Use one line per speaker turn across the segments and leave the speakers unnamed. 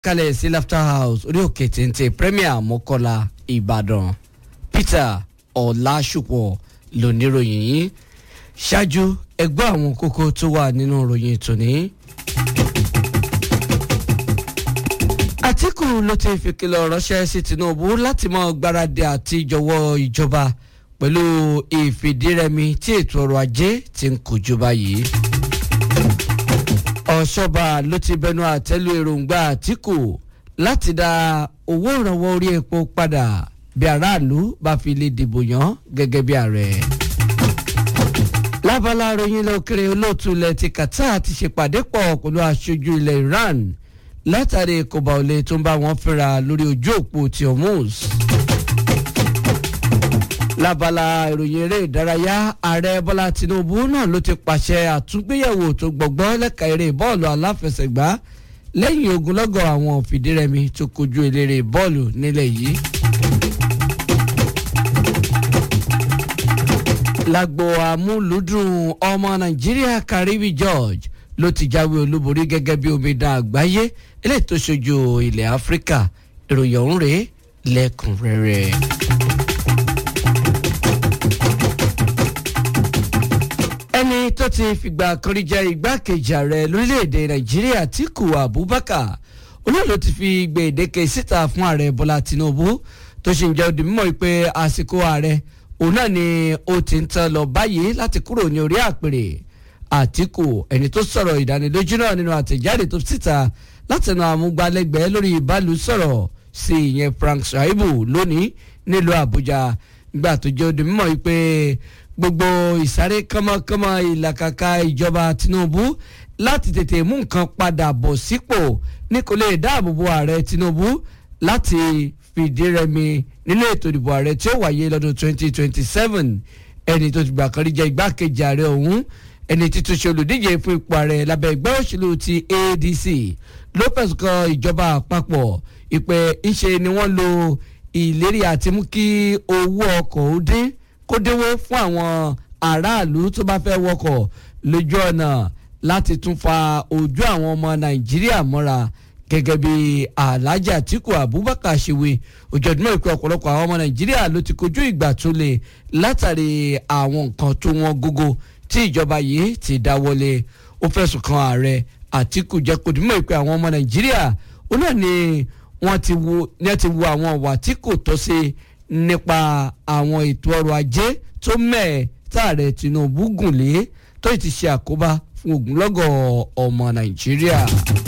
kalẹ̀ sí laughter house orí òkè téńté premier mọ́kọ́lá ìbàdàn peter ọ̀làṣùpọ̀ lóníròyìn yìí ṣáájú ẹgbẹ́ àwọn kókó tó wà nínú ìròyìn tòní. àtìkù ló ti fìkìlọ̀ ránṣẹ́ sí tinubu láti mọ gbáradì àti jọ̀wọ́ ìjọba pẹ̀lú ìfìdírẹmi tí ètò ọrọ̀ ajé ti ń kojú báyìí. ọ̀ṣọ́ba ló ti bẹnu àtẹ́lu èròǹgbà àtìkù láti dá owó ìrànwọ́ orí epo padà bí aráàlú bá fi lè dìbò yàn gẹ́gẹ́ bí ààrẹ. lábala ròyìn lókèrè olóòtú ilẹ̀ ti qatar ti ṣèpàdé pọ̀ pẹ̀lú aṣojú ilẹ̀ iran látàrí kòbá olè tó ń bá wọn fẹ́ra lórí ojú òpó ti hormuz. lábala ìròyìn eré ìdárayá ààrẹ bọ́lá tinubu náà ló ti pàṣẹ àtúngbéyẹ̀wò tó gbọ̀gbọ́ lẹ́ka eré bọ́ọ̀lù aláfẹsẹ̀gbá lẹ́yìn ogunlọ́gọ̀ àwọn fìdírẹmi tó kojú eléré bọ́ọ̀lù nílẹ̀ yìí. lágbo amúlùdùn ọmọ nàìjíríà karibi george ló ti jáwé olúborí gẹ́gẹ́ bí omidan àgbáyé eléyìí tó ṣojú ilẹ̀ áfíríkà ìròyìn ọ̀hún rèé lẹ́kùnrẹ́rẹ́. ẹni tó ti fìgbà kan rí jẹ́ igbákejì ààrẹ lórílẹ̀‐èdè nàìjíríà Atiku Abubakar olóòlù ti fi gbèdéke síta fún ààrẹ bọ́lá tinubu tó ṣì ń jẹ́ òdì mímọ́ pé àsìkò ààrẹ òun náà ni ó ti ń tán lọ báyìí láti kúrò ní orí àpèrè àtìkù ẹni tó sọ̀rọ̀ ìdánilójú náà nínú àtẹ̀jáde tó síta látẹnu àmúgbálẹ́gbẹ̀ẹ́ lórí ìbálù sọ̀rọ̀ sí ìyẹn Frank Shaibu lónìí nílùú Àbújá gbà tó jẹ́ òde mímọ́ wípé gbogbo ìsáré kánmọ́kánmọ́ ìlàkàkà ìjọba Tinubu láti tètè mú nǹkan padà bọ̀ sípò ní kò lè dáàbòbò ààrẹ Tinubu láti fìdí rẹmi nínú ètò ìdìbò ààrẹ tí ó wáyé lọ́dún 2027 ẹni tó ti gbà kan rí jẹ́ igbákejì ààrẹ ọ̀hún ẹni títún ṣe olùdíje fún ipò ààrẹ lábẹ́ ẹgbẹ́ òṣèlú ti ADC ló fẹ̀sùn kan ìjọba àpapọ̀ ìpè ńṣe ni wọ́n lo ìlérí àti mú kí owó ọkọ̀ ó dín kó dínwó fún àwọn aráàlú tó bá fẹ́ wọkọ̀ lójú ọ̀nà láti tún fa ojú àwọn ọmọ Nàìjíríà mọ́ra gẹ́gẹ́ bí Alhaji Atiku Abubakar ṣèwé òjòdúnmọ́ ìpè ọ̀pọ̀lọpọ̀ àwọn ọmọ Nàìjíríà ló ti kojú ìgbà tó le látàrí àwọn nǹkan tó wọ́n gógó tí ìjọba yìí ti dáwọ́lé ó fẹ̀sùn kan ààrẹ Àtíkù jẹ́ kó dìímọ̀ ìpè àwọn ọmọ Nàìjíríà ó náà ni wọ́n ti wo ní ẹ ti wo àwọn ọ̀wà tí kò tọ́ sí nípa àwọn ètò ọrọ̀ ajé tó mẹ́ẹ̀ táàrẹ Tinubu gùn lé tó ti ṣe àkóbá fún ogunlọ́gọ̀ ọmọ Nàìjíríà.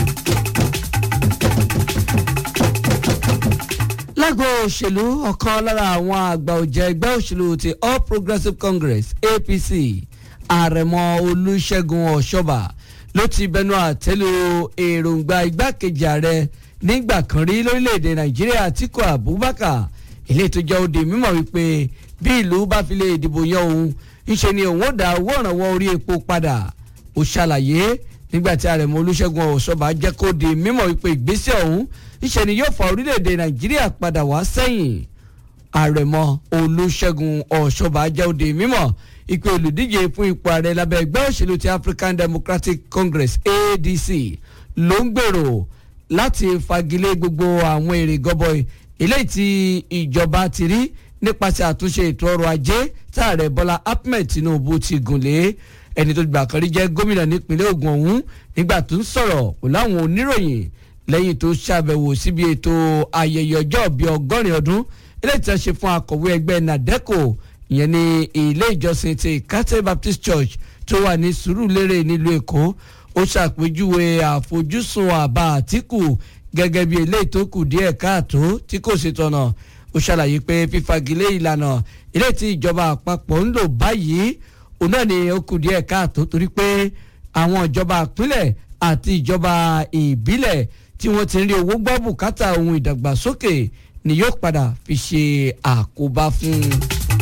lágbo òṣèlú ọ̀kan lára àwọn àgbà ọ̀jẹ̀ ẹgbẹ́ òṣèlú ti All Progressives Congress APC àrẹ̀mọ olùṣègùn ọ̀ṣọ́bà ló ti bẹnu àtẹ́lu èròǹgbà igbákejì ààrẹ nígbà kan rí lórílẹ̀‐èdè nàìjíríà Atiku Abubakar ilé tó jẹ́ òde mímọ̀ wípé bí ìlú bá fi lè dìbò yan òun ńṣe ni òun ó dá owó ìrànwọ́ orí epo padà ó ṣàlàyé nígbà tí àrẹ̀mọ olùṣègùn ọ̀ṣọ́bà jẹ́ kó di mímọ̀ wípé ìgbésẹ̀ ọ̀hún ńṣe ni yóò fa orílẹ̀‐èdè nàìjíríà padà wá sẹ́yìn àrẹ̀mọ olùṣègùn ọ̀ṣọ́bà jẹ́ òde mímọ̀ ìpè olùdíje fún ipò ààrẹ lábẹ́ ẹgbẹ́ òṣèlú ti African Democratic Congress ADC ló ń gbèrò láti fagilé gbogbo àwọn èrè gọbọi eléyìí tí ìjọba ti rí nípasẹ̀ àtúnṣe ètò ọrọ̀ ajé táàrẹ Bọ́lá Ahmed Tinubu ti gùn lé ẹni tó gbà kan rí jẹ́ gómìnà nípínlẹ̀ Ògùn ọ̀hún nígbà tó ń sọ̀rọ̀ pẹ̀lú àwọn oníròyìn lẹ́yìn tó ṣàbẹ̀wò síbi ètò ayẹyẹ ọjọ́ bíi ọgọ́rin ọdún eléyìí tí wọ́n ṣe fún akọ̀wé ẹgbẹ́ NADECO ìyẹn ní ilé ìjọsìn ti Catholic Baptist Church tó wà ní Sùúrùlérè nílùú Èkó ó ṣàpèjúwe àfojúsùn àbá Àtíkù gẹ́gẹ́ bí eléyìí tó kù díẹ̀ káàtó tí kò ṣe tọ̀nà ó ṣàlàyé pé fífagilé ìlànà ilé tí ìjọba àpapọ̀ ń lò báyìí òun náà ni ó kù díẹ̀ káàtó torí pé àwọn ìjọba ìpínlẹ̀ àti ìjọba ìbílẹ̀ tí wọ́n ti ń rí owó gbọ́ bùkátà ohun ìdàgbàsókè ni yóò padà fi ṣe àkóbá fún un.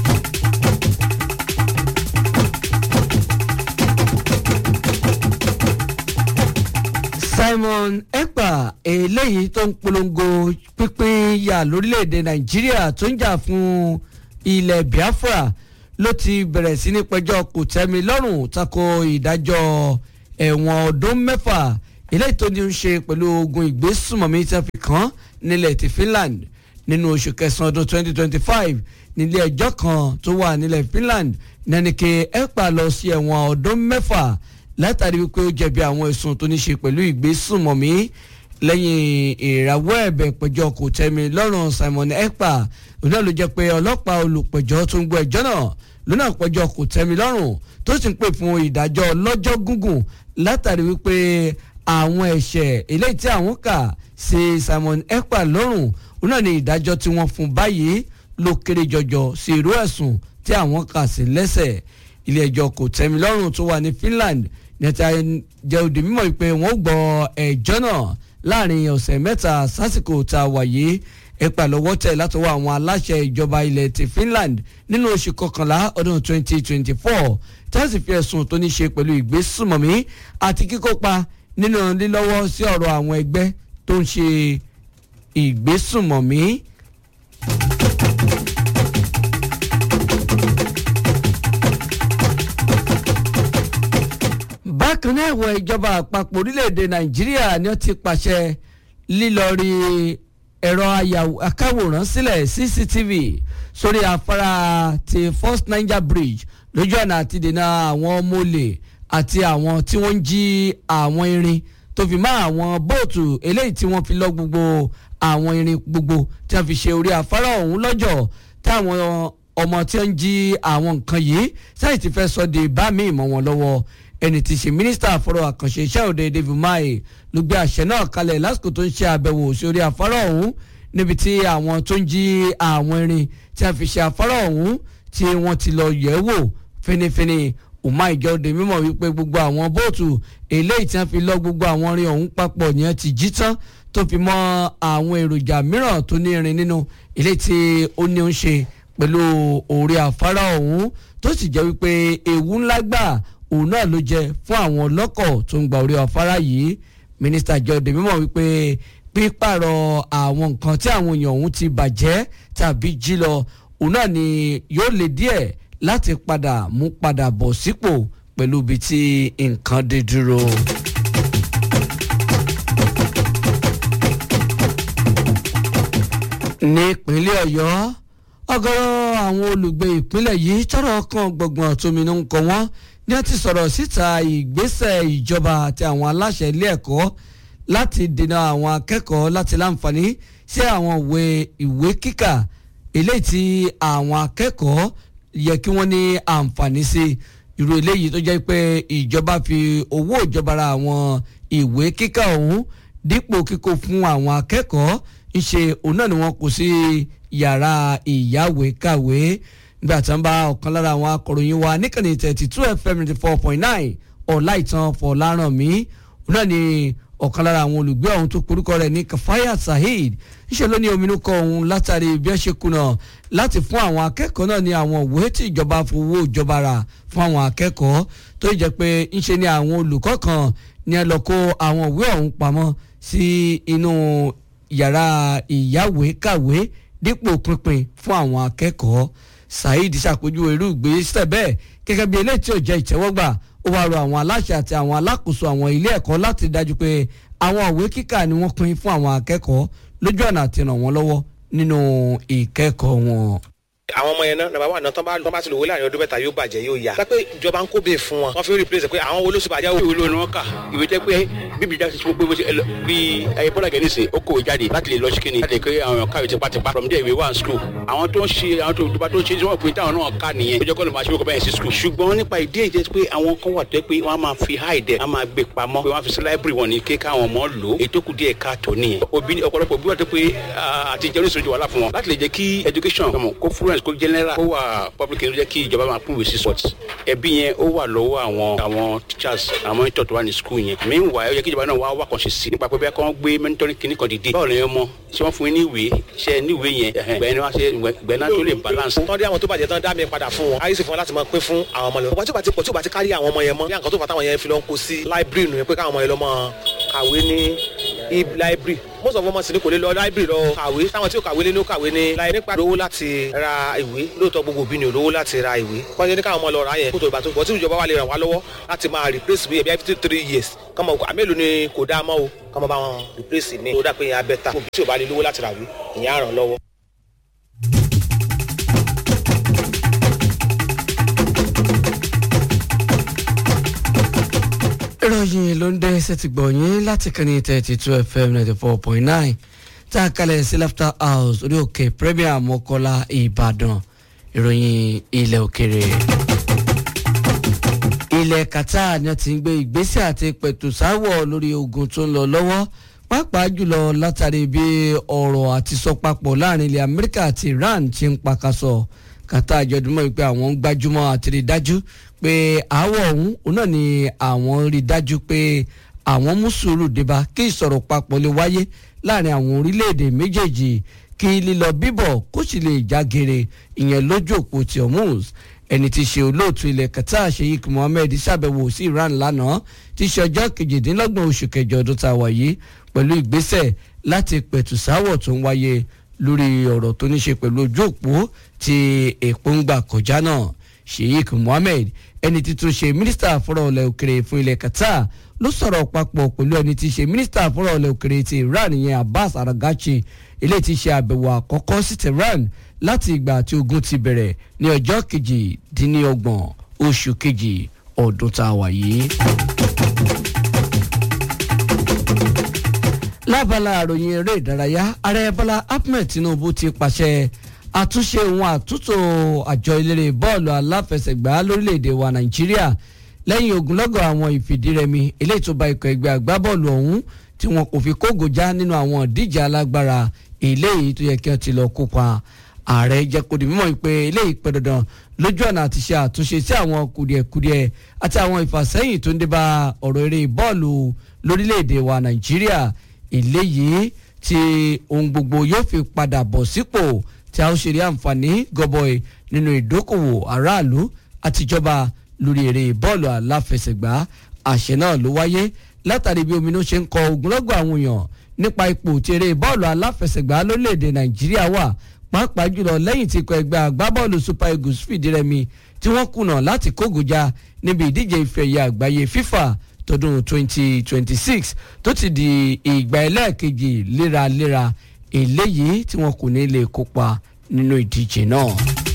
Simon Ekpa eléyìí tó ń polongo pínpín yà lórílẹ̀‐èdè Nàìjíríà tó ń jà fún ilẹ̀ Biafra ló ti bẹ̀rẹ̀ sí ní pẹjọ́ kò tẹ́mi lọ́rùn tako ìdájọ́ ẹ̀wọ̀n ọdún mẹ́fà eléyìí tó ní í ṣe pẹ̀lú ogun ìgbésùmọ̀mí tí wọ́n fi kàn án nílẹ̀ ti Finland nínú oṣù kẹsàn-án ọdún 2025 nílé ẹjọ́ kan tó wà nílẹ̀ Finland nẹ́nìkè ECPA lọ sí ẹ̀wọ̀n ọdún mẹ́fà látàrí wípé ó jẹ̀bi àwọn ẹ̀sùn tó ní ṣe pẹ̀lú ìgbésùmọ̀mí lẹ́yìn ìrawọ́ ẹ̀bẹ̀ pẹ̀jọ́ kò tẹ́mi lọ́rùn Simon ECPA òun náà ló jẹ́ pé ọlọ́pàá olùpẹ̀jọ́ tó ń gbọ́ ẹjọ́ náà lónà pẹ̀jọ́ kò tẹ́mi lọ́rùn tó sì ń pè fún ìdájọ́ lọ́jọ́ gúngùn látàrí wípé àwọn ẹ̀ṣẹ̀ eléyìí tí àwọn kà sí Simon ECPA lọ́rùn òun náà ní ìdájọ́ tí wọ́n fún báyìí ló kéré jọjọ sí irú ẹ̀sùn tí àwọn kà sí lẹ́sẹ̀ ilé ẹjọ́ kò tẹ́mi lọ́rùn tó wà ní Finland nẹ́tà jẹ́ òdì mímọ́ wípé wọ́n gbọ́ ẹjọ́ náà láàrin ọ̀sẹ̀ mẹ́ta sásìkò tá a wà yìí ẹ̀pà lọ́wọ́ tẹ̀ látọwọ́ àwọn aláṣẹ ìjọba ilẹ̀ ti Finland nínú oṣù kọkànlá ọdún 2024 tí wọ́n sì fi ẹ̀sùn tó ní ṣe pẹ̀lú ìgbésùmọ̀mí àti kíkópa nínú lílọ́wọ́ sí ọ̀rọ̀ àwọn ẹgbẹ́ tó ń ṣe ìgbésùmọ̀mí. bákan náà ẹ̀wọ̀ ìjọba àpapọ̀ orílẹ̀-èdè nàìjíríà ni ó ti pàṣẹ lílọ́ọ̀rì ẹ̀rọ akáwòrán sílẹ̀ cctv sórí afárá ti first niger bridge lójú ọ̀nà àti dènà àwọn ọmọ olè àti àwọn tí wọ́n ń jí àwọn irin tó fi mọ́ àwọn bóòtù eléyìí tí wọ́n fi lọ gbogbo àwọn irin gbogbo tí wọ́n fi ṣe orí afárá ọ̀hún lọ́jọ́ táwọn ọmọ tí wọ́n ń jí àwọn nǹkan yìí sáyì ti fẹ́ sọ de bá mi ìmọ̀ wọn lọ́wọ́ ẹni tí ṣe mínísítà fọ́rọ̀ àkànṣe iṣẹ́ òde David Umahi ló gbé àṣẹ náà kalẹ̀ lásìkò tó ń ṣe àbẹ̀wò sí orí afárá ọ̀hún níbi tí àwọn tó ń jí àwọn irin tí a fi ṣe afárá ọ̀hún tí wọ́n ti lọ yẹ̀ wò fínífíní Umahi jẹ́ òde mímọ̀ wípé gbogbo àwọn bóòtù eléyìí tí wọ́n fi lọ gbogbo àwọn irin ọ̀hún papọ̀ ni wọ́n ti jí tán tó fi mọ́ àwọn èròjà mìíràn tó ní irin nínú eléyìí tí ó ní ń ṣe pẹ̀lú orí afárá ọ̀hún tó sì jẹ́ wípé ewu ńlá gbà òun náà ló jẹ fún àwọn ọlọ́kọ̀ tó ń gba orí afárá yìí mínísítà jọdẹ mímọ̀ wípé pípààrọ̀ àwọn nǹkan tí àwọn èèyàn ọ̀hún ti bàjẹ́ tàbí jí lọ òun náà ni yóò lè díẹ̀ láti padà mú padà bọ̀ sípò pẹ̀lú ibi tí nǹkan dé dúró. ní ìpínlẹ̀ ọ̀yọ́ ọ̀gọ̀rọ̀ àwọn olùgbé ìpínlẹ̀ yìí tọ́rọ̀ kan gbọ̀ngbọ̀n tóminú ń kọ wọ́n ní wọ́n ti sọ̀rọ̀ síta ìgbésẹ̀ ìjọba àti àwọn aláṣẹ ilé ẹ̀kọ́ láti dènà àwọn akẹ́kọ̀ọ́ láti láǹfààní sí àwọn ìwé ìwé kíkà eléyìí tí àwọn akẹ́kọ̀ọ́ yẹ kí wọ́n ní àǹfààní sí irú eléyìí tó jẹ́ pé ìjọba fi owó ìjọba ra àwọn ìwé kíkà ọ̀hún dípò kíkó fún àwọn akẹ́kọ̀ọ́ ńṣe òun náà ni wọ́n kó sí yàrá ìyáwèékàwé nígbà tí wọ́n bá ọ̀kan lára àwọn akọ̀ròyìn wa níkànnì thirty two fm ninety four point nine ọ̀làìtàn fọ̀lárànmí òun náà ni ọ̀kan lára àwọn olùgbé ọ̀hún tó porúkọ rẹ̀ ní kafaya saheed ńṣe ló ní ominú kọ òun látàrí bí wọ́n ṣe kùnà láti fún àwọn akẹ́kọ̀ọ́ náà ní àwọn òwe tí ìjọba fowó ìjọba rà fún àwọn akẹ́kọ̀ọ́ tó jẹ́ pé ńṣe ni àwọn olùkọ́ kan ní ẹ lọ kó àwọn òwe ọ̀hún pamọ́ sí inú yàrá ìyáwèékàwé dípò pínpín fún àwọn akẹ́kọ̀ọ́ saheed ṣàpèjúwe irú ìgbésẹ̀ bẹ́ẹ̀ gẹ́gẹ́ bí eléyìí tí ò jẹ́ ìtẹ́wọ́gbà ó wá rọ àwọn aláṣẹ àti àwọn alákòóso àwọn ilé ẹ̀kọ́ láti dájú pé àwọn òwe kíkà ni wọ́n pín fún àwọn akẹ́kọ̀ọ́ lójú ọ̀nà àti ràn wọ́n lọ́wọ́ nínú ìkẹ́kọ̀ọ́ wọn
àwọn ọmọ yẹn náà nàbà wà náà tán bá tán bá ti lò wọlé àárín ọdún mẹ́ta yóò bàjẹ́ yóò yá. pé ìjọba ń kó bẹ́ẹ̀ fún wọn. wọ́n fi replace pé àwọn wo ló sì bàjẹ́.
ìwé lónìí wọn kà ìwé jẹ́ pé bíbí jáde sí pé bí ẹyẹ bọ́lá gẹ̀ẹ́nì sè ó kòwé jáde láti lè lọ sí kíni láti lè kéré àwọn káwé tipátipá from there we were in school. àwọn tó ń ṣe àwọn tó tó bá tó ń ṣe tí wọ́n pè táwọn náà ká nìyẹn. ó jẹ́ kó lè máa ṣe kó bẹ́ẹ̀ sí school. ṣùgbọ́n nípa ìdí èyí jẹ́ pé àwọn kan wà tó pé wọ́n máa fi hide wọ́n máa gbé pamọ́ pé wọ́n fi sí library wọn ní ké káwọn ọmọ lò ètò kù díẹ̀ káàtó nìyẹn. òbí ọ̀pọ̀lọpọ̀ òbí wà tó pé àti jẹ́ oníṣòwò wàhálà fún wọn láti lè jẹ́ kí education kó fluence kó general kó wà public ló jẹ́ kí ìjọba máa pín ìwé sí sports ẹbí yẹn ó wà lọ́wọ́ àwọn àwọn teachers àwọn ìtọ́ tó wà ní school yẹn meanwhile ó yẹ kí ìjọba náà wá wà kàn ṣe sí nípa pé bí wọ́n gbé mentoring kìíní kan dìde báwo lè yẹn mọ ṣé wọ́n fún yín ní ìwé ṣe ní ìwé yẹn gbẹ̀ẹ́ ni wọ́n ṣe gbẹ̀ẹ́ náà tó lè balance.
tọ́ dé àwọn tó bàjẹ́ tán dá mi padà fún wọn ayé sì fún wọn láti máa pín fún àwọn ọmọ lọ. ọ̀pọ̀ tí ó bá ti pọ̀ tí ó bá ti kárí àwọn ọmọ yẹn mọ́ bí àǹkan tó fà táwọn yẹn fi lọ ń kó sí library nù pé káwọn ọmọ yẹn lọ máa kàwé ní library most of ọmọ sì ni kò lè lọ library lọ kàwé táwọn tí ò kàwé lé ní ó kàwé ní láì nípa lówó láti ra ìwé lóòótọ́ gbogbo òbí ni ò lówó láti ra ìwé wọ́n ṣe ní káwọn ọmọ lọ rà yẹn kó tó ìgbà tó bọ̀ tí ìjọba wa lè ràn wá lọ́wọ́ láti máa replace bí ẹbí fifty three years kọ́mọ àmélòó ni kò dáa mọ́ o kọ́mọ bá wọn replace ní tó dà pé ìyẹn abẹ́ ta òbí tí ò bá lè lówó láti rà wí ìyẹn á ràn lọ́wọ́.
ìròyìn ló ń dé ẹsẹ̀ ti gbọ̀ yín láti kàn ní thirty two fm ninety four point nine tá a kalẹ̀ sí laughter house orí òkè premier mọ́kọ́lá ìbàdàn ìròyìn ilẹ̀ òkèrè. ilẹ̀ qatar ni wọ́n ti ń gbé ìgbésẹ̀ àti pẹ̀tùsáwọ̀ lórí ogun tó ń lọ lọ́wọ́ pàápàá jùlọ látàrí bí ọ̀rọ̀ àti sọpapọ̀ láàrin ilẹ̀ amẹ́ríkà àti iran ti ń pakasọ̀ qatar jọdúnmọ́ wípé àwọn ń gbájúmọ́ àti rí dájú pé àáwọ̀ ọ̀hún òun náà ni àwọn rí dájú pé àwọn mú sùúrù débá kí ìsọ̀rọ̀ papọ̀ lè wáyé láàrin àwọn orílẹ̀-èdè méjèèjì kí lílọ bíbọ̀ kó sì lè jágere ìyẹn lójú òpó ti hormuz ẹni tí í ṣe olóòtú ilẹ̀ qatar sheikh mohammed ṣàbẹ̀wò sí iran lánàá tí í ṣe ọjọ́ kejìdínlọ́gbọ̀n oṣù kẹjọ ọdún tá a wà yìí pẹ̀lú ìgbésẹ̀ láti pẹ̀tù sáwọ̀ tó ń wáyé lórí ọ̀rọ̀ tó ní ṣe pẹ̀lú ojú òpó tí èpò ń gbà kọjá náà sheikh mohammed ẹni tí tún ṣe mínísítà fọ́rọ̀ ọ̀lẹ̀ òkèrè fún ilẹ̀ qatar ló sọ̀rọ̀ papọ̀ pẹ̀lú ẹni tí ṣe mínísítà fọ́rọ̀ ọ̀lẹ̀ òkèrè ti iran ìyẹn abbas aragachi ilé tí ṣe àbẹ̀wò àkọ́kọ́ sí tehran láti ìgbà tí ogun ti bẹ̀rẹ̀ ní ọjọ́ kejì-dín-ní-ọgbọ̀n oṣù kejì ọdún tá a wà yìí. lábala àròyìn eré ìdárayá ààrẹ bọ́lá ahmed tinubu ti pàṣẹ àtúnṣe òun àtúntò àjọ eléré bọ́ọ̀lù aláfẹsẹ̀gbá lórílẹ̀‐èdè wa nàìjíríà lẹ́yìn ogunlọ́gọ̀ àwọn ìfìdírẹmi eléyìí tó ba ikọ̀ ẹgbẹ́ agbábọ́ọ̀lù ọ̀hún tí wọn kò fi kógojá nínú àwọn ìdíje alágbára eléyìí tó yẹ kí wọ́n ti lọ kópa ààrẹ jẹ́ kó di mímọ̀ pé eléyìí pẹ́ dandan lójú ọ̀nà àti ṣe àtúnṣe sí àwọn kùdìẹ̀kudiẹ àti àwọn ìfàsẹ́yìn tó ń débá ọ̀rọ̀ eré bọ́ọ̀lù lórílẹ̀‐èdè wa nàìjíríà eléyìí tí ohun gbogbo yóò fi padà bọ̀ sípò tí a ó ṣe rí àǹfààní gọbọi nínú ìdókòwò aráàlú àtijọba lórí eré bọ́ọ̀lù aláfẹsẹ̀gbá àṣẹ náà ló wáyé látàrí bí ominú ṣe ń kọ ogunlọ́gọ̀ àwọn èèyàn nípa ipò tí eré bọ́ọ̀lù aláfẹsẹ̀gbá lórílẹ̀‐èdè nàìjíríà wà pàápàá jùlọ lẹ́yìn tí ikọ̀ ẹgbẹ́ agbábọ́ọ̀lù super eagles fìdírẹmi tí wọ́n kùnà láti kógojá níbi ìdíje ife ẹ̀yẹ àgbáyé fifa tọdún 2026 tó ti di ìgbà ẹlẹ́ẹ̀kejì léraléra eléyìí tí wọn kò ní lè kópa nínú ìdíje náà.